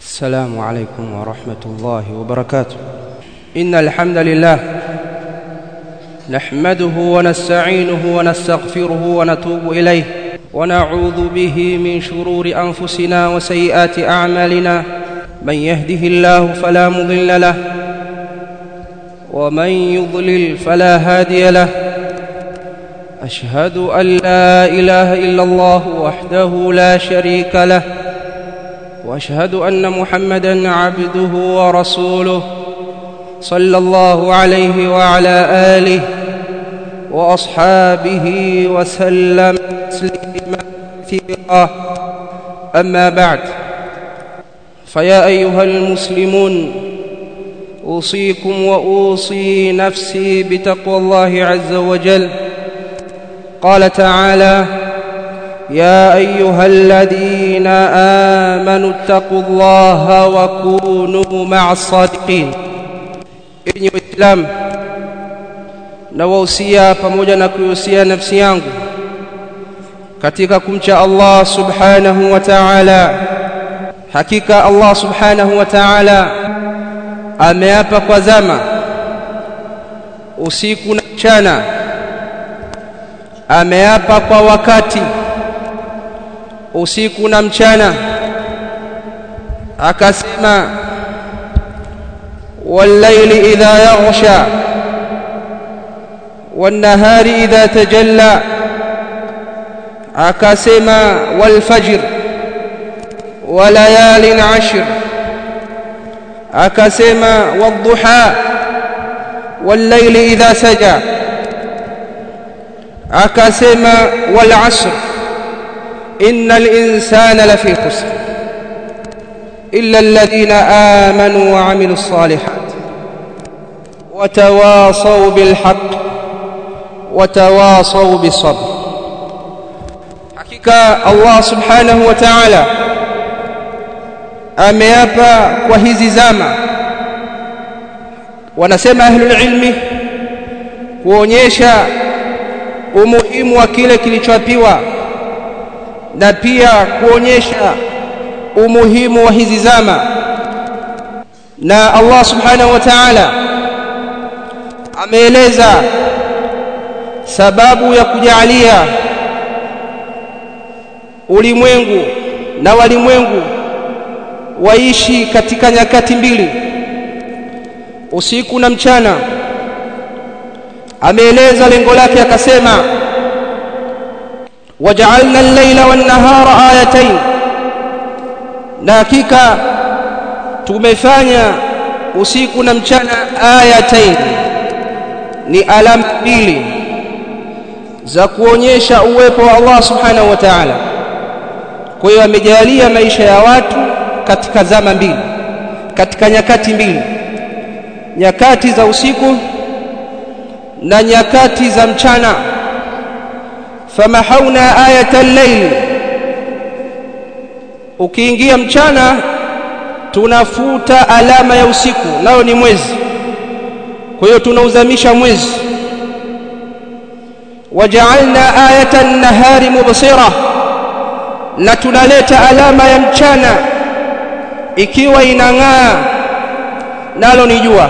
السلام عليكم ورحمة الله وبركاته إن الحمد لله نحمده ونستعينه ونستغفره ونتوب إليه ونعوذ به من شرور أنفسنا وسيئات أعمالنا من يهده الله فلا مضل له ومن يضلل فلا هادي له أشهد أن لا إله إلا الله وحده لا شريك له واشهد ان محمدا عبده ورسوله صلى الله عليه وعلى اله واصحابه وسلم تسليما كثيرا اما بعد فيا ايها المسلمون اوصيكم واوصي نفسي بتقوى الله عز وجل قال تعالى يا ايها الذين امنوا اتقوا الله وكونوا مع الصادقين enyi waislamu nawahusia pamoja na kuihusia nafsi yangu katika kumcha Allah subhanahu wa ta'ala hakika Allah subhanahu wa ta'ala ameapa kwa zama usiku na mchana ameapa kwa wakati usiku na mchana akasema والليل إذا يغشى والنهار إذا تجلى akasema والفجر وليال عشر akasema والضحى والليل إذا سجى akasema والعصر إن الإنسان لفي خسر إلا الذين آمنوا وعملوا الصالحات وتواصوا بالحق وتواصوا بالصبر حقيقة الله سبحانه وتعالى ameapa kwa hizi zama wanasema ahlul ilmi kuonyesha umuhimu wa kile kilichoapiwa na pia kuonyesha umuhimu wa hizi zama na Allah subhanahu wa ta'ala ameeleza sababu ya kujalia ulimwengu na walimwengu waishi katika nyakati mbili usiku na mchana ameeleza lengo lake akasema وجعلنا الليل والنهار آيتين na hakika tumefanya usiku na mchana ayatain ni alama mbili za kuonyesha uwepo wa Allah subhanahu wa ta'ala kwa hiyo amejalia maisha ya watu katika zama mbili katika nyakati mbili nyakati za usiku na nyakati za mchana famahauna ayata al-layl ukiingia mchana tunafuta alama ya usiku nayo ni mwezi kwa hiyo tunauzamisha mwezi waja'alna ayata an-nahari mubsira na tunaleta alama ya mchana ikiwa inang'aa nalo ni jua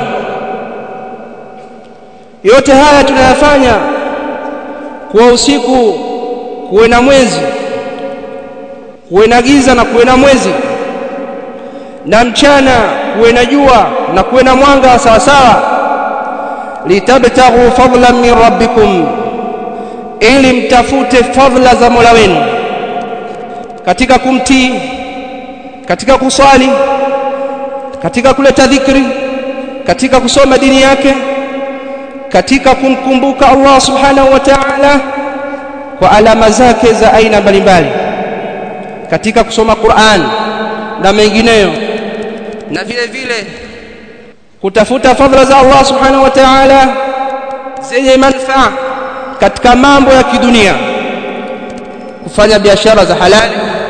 yote haya tunayafanya kwa usiku kuwe na mwezi kuwe na giza na kuwe na mwezi na mchana kuwe na jua na kuwe na mwanga sawa sawa litabtaghu fadlan min rabbikum ili mtafute fadla za Mola wenu katika kumtii katika kuswali katika kuleta dhikri katika kusoma dini yake katika kumkumbuka Allah subhanahu wa ta'ala kwa alama zake za aina mbalimbali katika kusoma Qur'an na mengineyo na vile vile kutafuta fadhila za Allah subhanahu wa ta'ala zenye manufaa katika mambo ya kidunia kufanya biashara za halali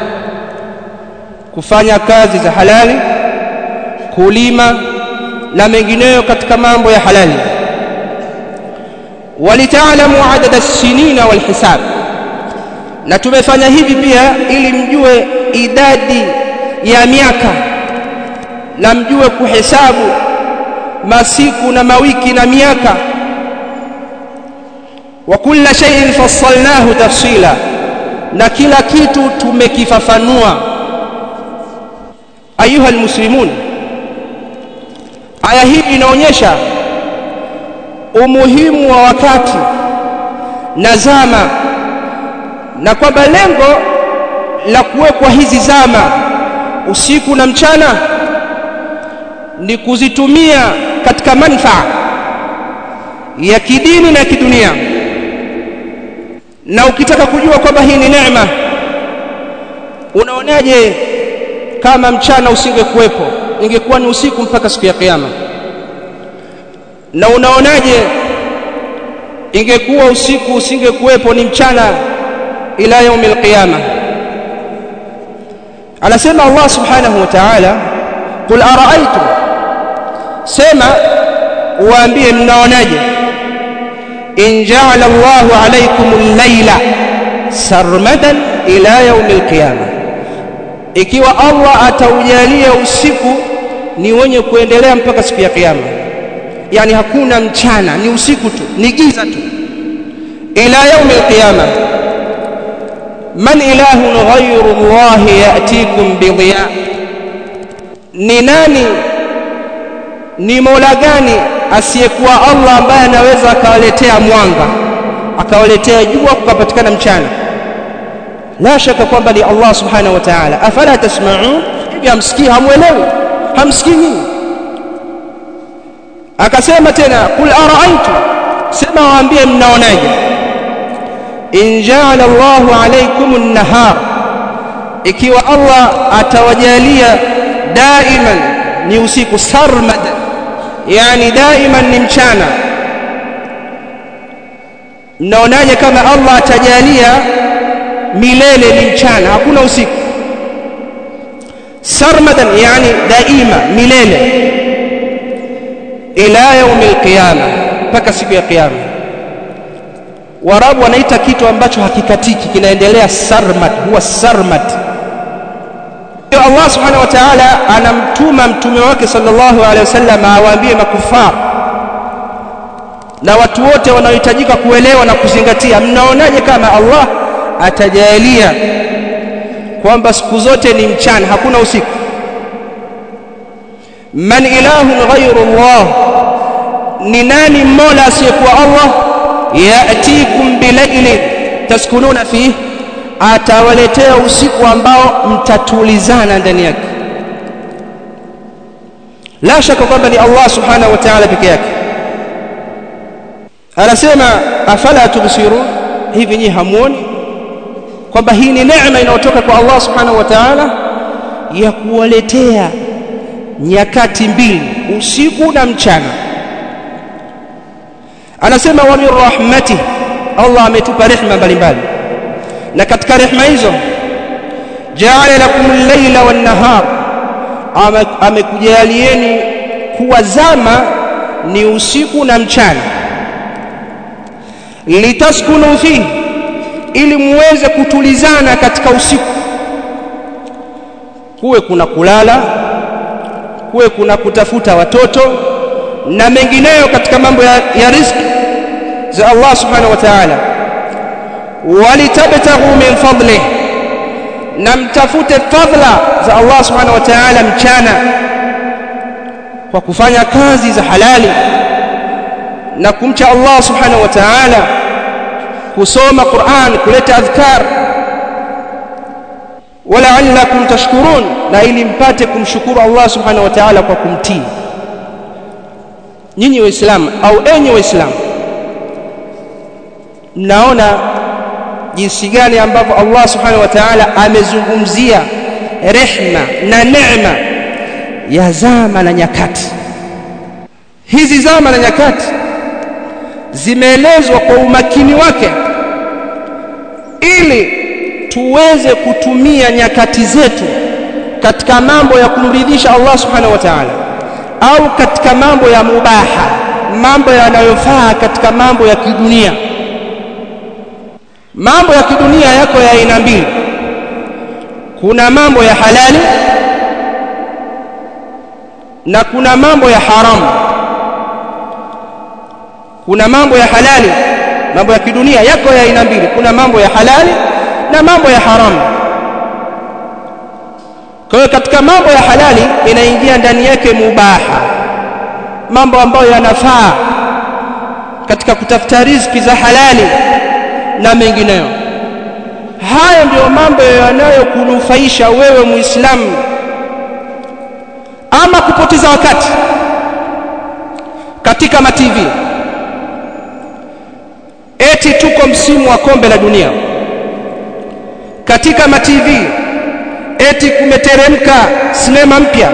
kufanya kazi za halali kulima na mengineyo katika mambo ya halali walitaalamu adada as-sinina wal hisab na tumefanya hivi pia ili mjue idadi ya miaka na mjue kuhesabu masiku na mawiki na miaka wa kulla shay'in fassalnahu tafsila na kila kitu tumekifafanua ayuha almuslimun aya hii inaonyesha umuhimu wa wakati na zama na kwamba lengo la kuwekwa hizi zama usiku na mchana ni kuzitumia katika manufaa ya kidini na kidunia na ukitaka kujua kwamba hii ni neema unaonaje kama mchana usingekuwepo ingekuwa ni usiku mpaka siku ya kiyama na unaonaje ingekuwa usiku usingekuwepo ni mchana ila yaumil qiyama anasema Allah subhanahu wa ta'ala qul ara'aytum sema waambie mnaonaje in ja'ala Allahu alaykum al-layla sarmadan ila yaumil qiyama ikiwa Allah ataujalia usiku ni wenye kuendelea mpaka siku ya kiyama yani hakuna mchana ni usiku tu ni giza tu ila yaumi alqiyama man ilahun ghayru Allah yatikum bidhiya ni nani ni mola gani asiyekuwa Allah ambaye anaweza akawaletea mwanga akawaletea jua kukapatikana mchana la shaka kwamba ni Allah subhanahu wa ta'ala afala tasma'un hivi hamsikii hamuelewi hamsikii nyinyi akasema tena kul ara'aytu sema waambie mnaonaje in ja'ala Allahu alaykum an-nahar ikiwa Allah atawajalia daiman ni usiku sarmad yani daiman ni mchana mnaonaje kama Allah atajalia milele ni mchana hakuna usiku sarmadan yani daima milele ila yaumil qiyama mpaka siku ya kiyama warabu wanaita kitu ambacho hakikatiki kinaendelea sarmad huwa sarmad Allah subhanahu wa ta'ala anamtuma mtume wake sallallahu alaihi wasallam awaambie makufar na watu wote wanaohitajika kuelewa na kuzingatia mnaonaje kama Allah atajalia kwamba siku zote ni mchana hakuna usiku man ilahun ghayru Allah ni nani mola asiyekuwa Allah yatikum bilaili taskununa fihi atawaletea usiku ambao mtatulizana ndani yake la shaka kwamba ni Allah subhanahu wa ta'ala peke yake anasema afala tubsirun hivi nyinyi hamuoni kwamba hii ni neema inayotoka kwa Allah subhanahu wa ta'ala ya kuwaletea nyakati mbili usiku na mchana anasema wa min rahmatihi Allah ametupa rehema mbalimbali na katika rehema hizo jaala lakum al-laila wan-nahar amekujalieni kuwa zama ni usiku na mchana litaskunu fihi ili muweze kutulizana katika usiku kuwe kuna kulala kuwe kuna kutafuta watoto na mengineyo katika mambo ya, ya riziki za Allah subhanahu wa ta'ala walitabtaghu min fadlih na mtafute fadla za Allah subhanahu wa ta'ala mchana kwa kufanya kazi za halali na kumcha Allah subhanahu wa ta'ala kusoma Qur'an kuleta adhkar wala'allakum tashkurun na ili mpate kumshukuru Allah subhanahu wa ta'ala kwa kumtii nyinyi waislamu au enyi waislamu mnaona jinsi gani ambavyo Allah subhanahu wa ta'ala amezungumzia rehma na neema ya zama na nyakati hizi zama na nyakati zimeelezwa kwa umakini wake ili tuweze kutumia nyakati zetu katika mambo ya kumridhisha Allah subhanahu wa ta'ala au katika mambo ya mubaha mambo yanayofaa katika mambo ya kidunia mambo ya kidunia yako ya aina mbili kuna mambo ya halali na kuna mambo ya haramu kuna mambo ya halali mambo ya kidunia yako ya aina mbili kuna mambo ya halali na mambo ya haramu kwa hiyo katika mambo ya halali inaingia ndani yake mubaha mambo ambayo yanafaa katika kutafuta riziki za halali na mengineyo hayo ndiyo mambo yanayokunufaisha wewe muislamu ama kupoteza wakati katika mativi eti tuko msimu wa kombe la dunia katika mativi eti kumeteremka sinema mpya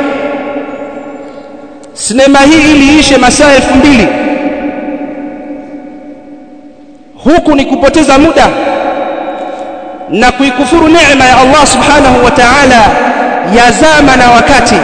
sinema hii iliishe masaa elfu mbili huku ni kupoteza muda na kuikufuru neema ya Allah subhanahu wa ta'ala ya zama na wakati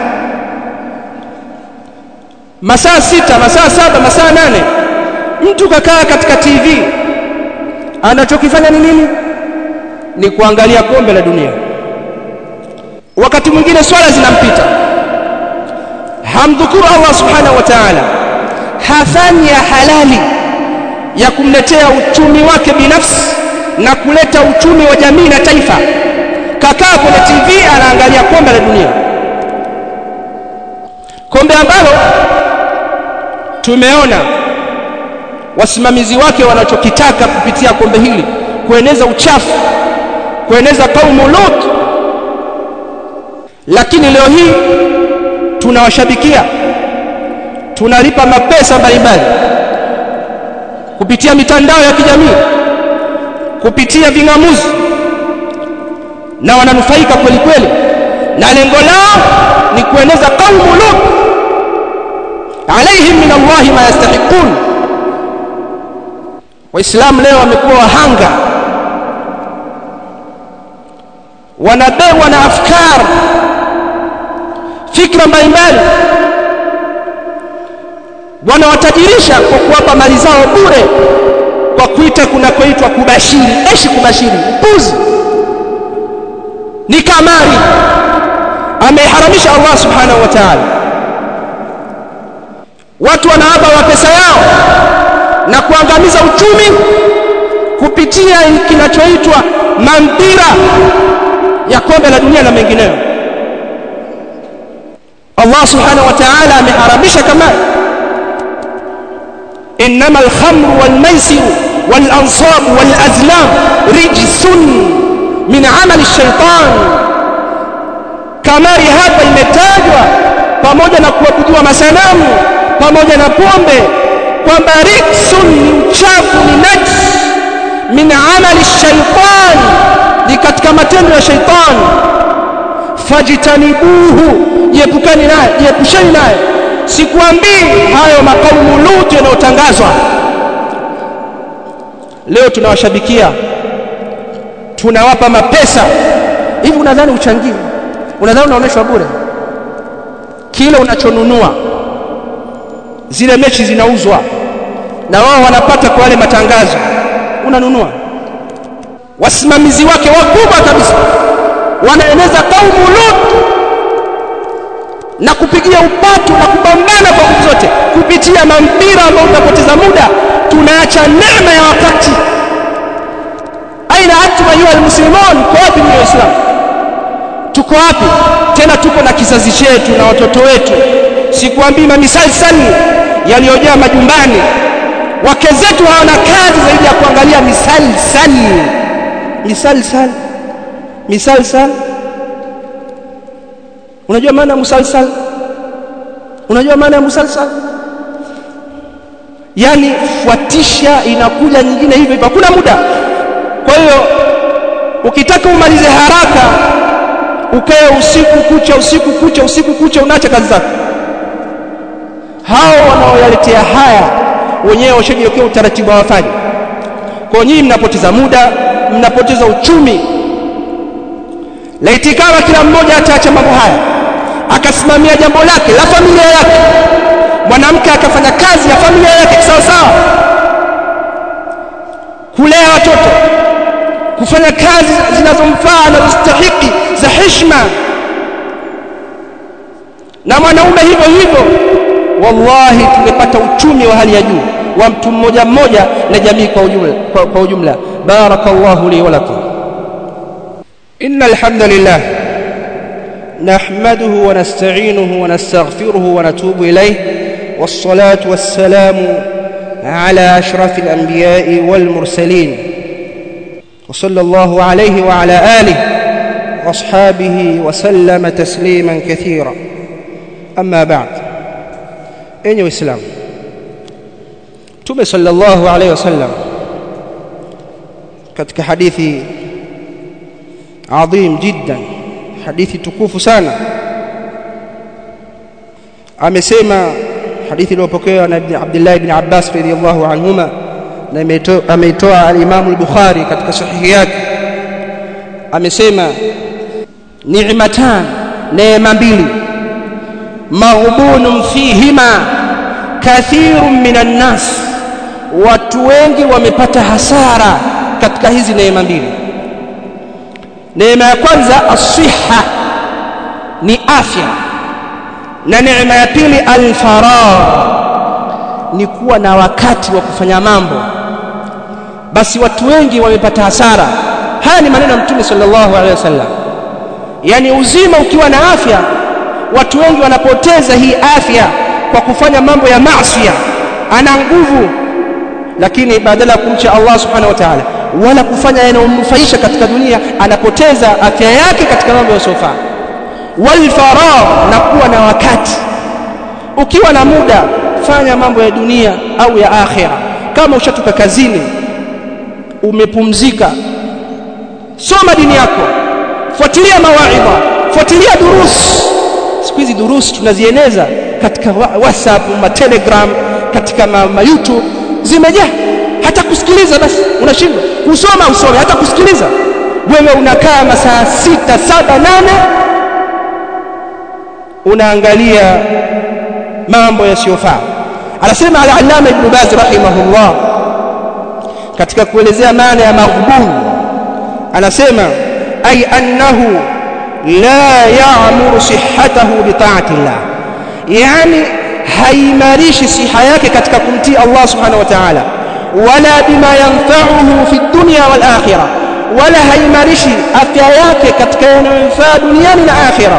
masaa sita masaa saba masaa nane mtu kakaa katika TV anachokifanya ni nini ni kuangalia kombe la dunia wakati mwingine swala zinampita hamdhukuru Allah subhanahu wa ta'ala hafanyi ya halali ya kumletea uchumi wake binafsi na kuleta uchumi wa jamii na taifa kakaa kwenye TV anaangalia kombe la dunia kombe ambalo tumeona wasimamizi wake wanachokitaka kupitia kombe hili kueneza uchafu kueneza kaumu Lut lakini leo hii tunawashabikia tunalipa mapesa mbalimbali kupitia mitandao ya kijamii kupitia ving'amuzi na wananufaika kweli kweli na lengo lao ni kueneza kaumu Lut alaihim min Allah ma yastahiqun waislamu leo wamekuwa wahanga wanabebwa na afkar fikra mbalimbali wanawatajirisha kwa kuwapa mali zao bure kwa kuita kunakoitwa kubashiri eshi kubashiri mpuzi ni kamari ameharamisha Allah subhanahu wa ta'ala watu wanaaba wa pesa yao na kuangamiza uchumi kupitia kinachoitwa mampira ya kombe la dunia na mengineyo Allah subhanahu wa ta'ala ameharamisha kamari إنما الخمر والميسر والأنصاب والأزلام رجس من عمل الشيطان kamari hapa imetajwa pamoja na kuabudiwa masanamu pamoja na pombe kwamba riksun ni uchafu ni najs min amali shaitan ni katika matendo ya shaitan fajtanibuhu jiepukani naye jiepusheni naye sikuambii hayo makaumu Lut yanayotangazwa leo tunawashabikia tunawapa mapesa hivi unadhani uchangie unadhani unaonyeshwa bure kile unachonunua zile mechi zinauzwa na wao wanapata kwa wale matangazo unanunua wasimamizi wake wakubwa kabisa wanaeneza kaumu Lut na kupigia upatu na kupambana kwa nguvu zote kupitia mampira ambao utapoteza muda tunaacha neema ya wakati aina antum ayuha almuslimun kwa wapi ni waislamu tuko wapi tena tuko na kizazi chetu na watoto wetu sikuambii mamisalsali yaliyojaa majumbani wake zetu hawana kazi zaidi ya kuangalia misalsali misalsal misalsal unajua maana ya musalsal unajua maana ya musalsal yani fuatisha inakuja nyingine hivyo hivyo hakuna muda kwa hiyo ukitaka umalize haraka ukae usiku kucha usiku kucha usiku kucha unaacha kazi zako hao wanaoyaletea haya wenyewe washajiwekea utaratibu hawafanye kwa nyinyi mnapoteza muda mnapoteza uchumi laiti kama kila mmoja ataacha mambo haya akasimamia jambo lake la familia yake mwanamke akafanya kazi ya familia yake sawa sawa kulea watoto kufanya kazi zinazomfaa na kustahiki za heshima na mwanaume hivyo hivyo wallahi tungepata uchumi wa hali ya juu wa mtu mmoja mmoja na jamii kwa ujumla kwa, kwa ujumla barakallahu li wa lakum innal hamdalillah نحمده ونستعينه ونستغفره ونتوب إليه والصلاة والسلام على أشرف الأنبياء والمرسلين وصلى الله عليه وعلى آله وأصحابه وسلم تسليما كثيرا أما بعد أيها الإسلام توبة صلى الله عليه وسلم katika hadithi adhim jiddan hadithi tukufu sana amesema hadithi iliyopokewa na Abdullah ibn Abbas radhiyallahu anhuma na ameitoa al-Imam al-Bukhari katika sahihi yake amesema ni'matan neema mbili maghbunun fihima kathirun minan nas watu wengi wamepata hasara katika hizi neema mbili neema ya kwanza asiha ni afya na neema ya pili alfaragh ni kuwa na wakati wa kufanya mambo basi watu wengi wamepata hasara haya ni maneno ya mtume sallallahu alaihi wasallam yani uzima ukiwa na afya watu wengi wanapoteza hii afya kwa kufanya mambo ya maasi ana nguvu lakini badala ya kumcha Allah subhanahu wa ta'ala wala kufanya yanayomnufaisha katika dunia anapoteza afya yake katika mambo yasiyofaa wal faragh na kuwa na wakati ukiwa na muda fanya mambo ya dunia au ya akhira kama ushatoka kazini umepumzika soma dini yako fuatilia mawaidha fuatilia durus siku hizi durus tunazieneza katika whatsapp ma telegram katika ma, ma youtube zimejaa hata kusikiliza basi unashindwa kusoma usome hata kusikiliza wewe unakaa masaa sita saba nane unaangalia mambo yasiyofaa anasema al-allama ibn baz rahimahullah katika kuelezea maana ya maghbun anasema ay annahu la ya'muru sihhatahu bi ta'ati Allah yani haimarishi siha yake katika kumtii Allah subhanahu wa ta'ala wala bima yanfa'uhu fi dunya wal akhirah wala haimarishi afya yake katika yanayomfaa duniani na akhirah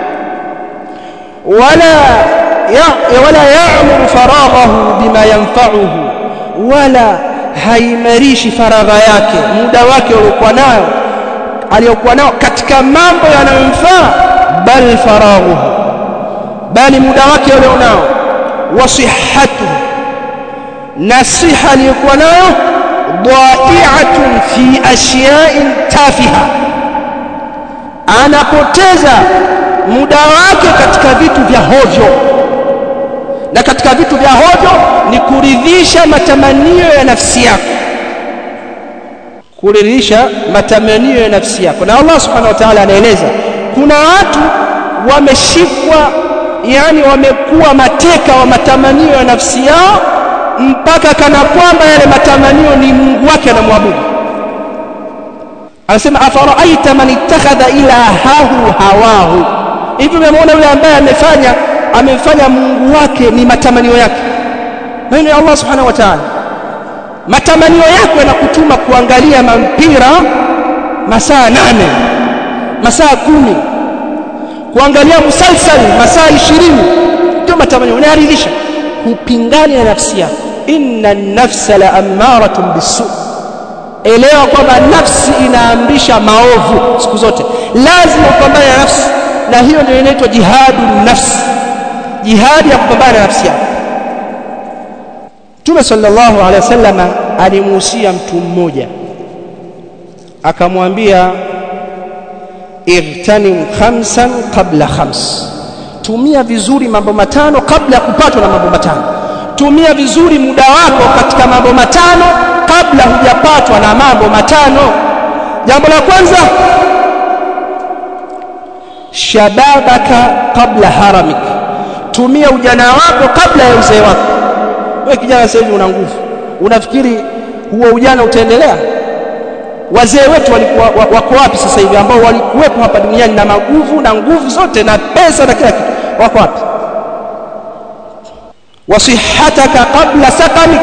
wala ya wala ya'muru faraghahu bima yanfa'uhu wala haimarishi faragha yake muda wake uliokuwa nayo aliyokuwa nao katika mambo yanayomfaa bal faraghuhu bali muda wake ulionao wa sihhatuhu na siha aliyokuwa nayo dha'i'atun fi ashya'in tafiha anapoteza muda wake katika vitu vya hovyo na katika vitu vya hovyo ni kuridhisha matamanio ya nafsi yako kuridhisha matamanio ya nafsi yako na Allah subhanahu wa ta'ala anaeleza kuna watu wameshikwa yani wamekuwa mateka wa matamanio ya nafsi yao mpaka kana kwamba yale matamanio ni Mungu wake anamwabudu anasema afaraaita man ittakhadha ilahahu hawahu hivi umemwona yule ambaye amefanya amemfanya Mungu wake ni matamanio yake maneno ya Allah subhanahu wa ta'ala matamanio yako yanakutuma kuangalia mpira masaa nane masaa kumi kuangalia musalsal masaa ishirini ndio matamanio unayaridhisha hupingani na nafsi yako inna nafsa la ammaratun bisu elewa kwamba nafsi inaamrisha maovu siku zote lazima upambane na nafsi na hiyo ndio inaitwa jihadu nafsi jihadi ya kupambana na nafsi yako Mtume sallallahu alaihi wasallam alimuhusia mtu mmoja akamwambia igtanim khamsan qabla khams tumia vizuri mambo matano kabla ya kupatwa na mambo matano tumia vizuri muda wako katika mambo matano kabla hujapatwa na mambo matano jambo la kwanza shababaka kabla haramik tumia ujana wako kabla ya uzee wako wewe kijana sasa hivi una nguvu unafikiri huo ujana utaendelea wazee wetu walikuwa wako wapi sasa hivi ambao walikuwepo hapa duniani na maguvu na nguvu zote na pesa na kila kitu wako wapi wasihataka qabla sakamik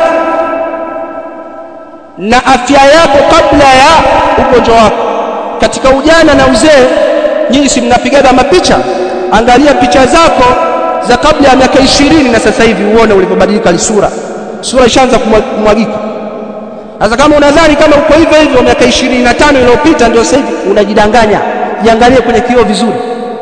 na afya yako kabla ya ugonjwa wako katika ujana na uzee nyinyi si mnapigaga mapicha angalia picha zako za kabla ya miaka ishirini na sasa hivi uone ulivyobadilika sura sura ishaanza kumwagika sasa kama unadhani kama uko hivyo hivyo miaka 25 iliyopita ndio sasa hivi unajidanganya jiangalie kwenye kioo vizuri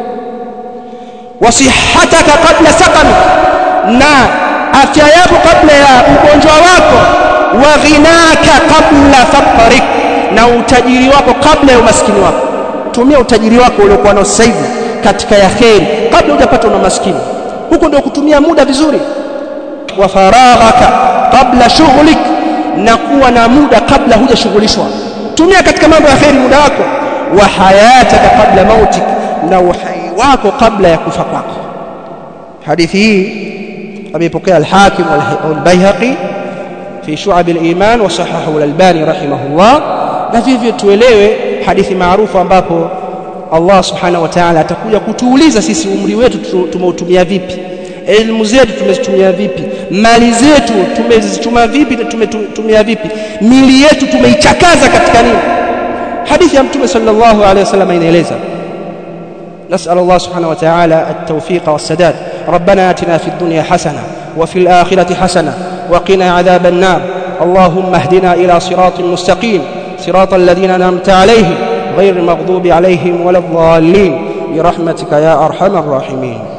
wasihataka kabla sakami na afya yako kabla ya ugonjwa wako wa ghinaka kabla faqrik na utajiri wako kabla ya umaskini wako tumia utajiri wako uliokuwa nao sasa hivi katika ya kheri kabla hujapata una maskini huko ndio kutumia muda vizuri wa faraghaka kabla shughlik na kuwa na muda kabla hujashughulishwa tumia katika mambo ya kheri muda wako wa hayataka kabla mautik na uhai wako kabla ya kufa kwako hadithi hii ameipokea al-Hakim wal-Baihaqi fi Shu'ab al-Iman wa sahahahu al-Albani rahimahullah na vivyo tuelewe hadithi maarufu ambapo Allah subhanahu wa ta'ala atakuja kutuuliza sisi umri wetu tumeutumia vipi elimu zetu tumezitumia vipi mali zetu tumezichuma vipi na tumetumia vipi mili yetu tumeichakaza katika nini hadithi ya mtume sallallahu alaihi wasallam inaeleza نسأل الله سبحانه وتعالى التوفيق والسداد ربنا آتنا في الدنيا حسنة وفي الآخرة حسنة وقنا عذاب النار اللهم اهدنا إلى صراط مستقيم صراط الذين أنعمت عليهم غير المغضوب عليهم ولا الضالين برحمتك يا أرحم الراحمين